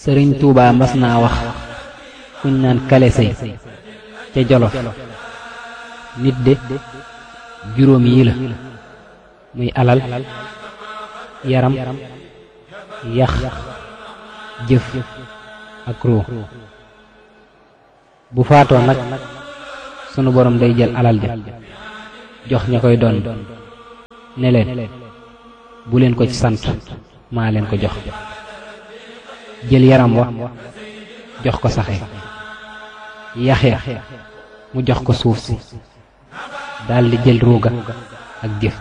sëriñ Tuubaa mas naa wax kuñ naan kale sëy ca jolof nit de juróom yi la muy alal yaram yax jëf ak ruu bu faatoo nag sunu borom day jël alal ja jox ña koy doon ne leen bu leen ko ci sant maa leen ko jox jël yaram wa jox ko saxe yaxe mu jox ko suuf si daldi jël ruuga ak jëf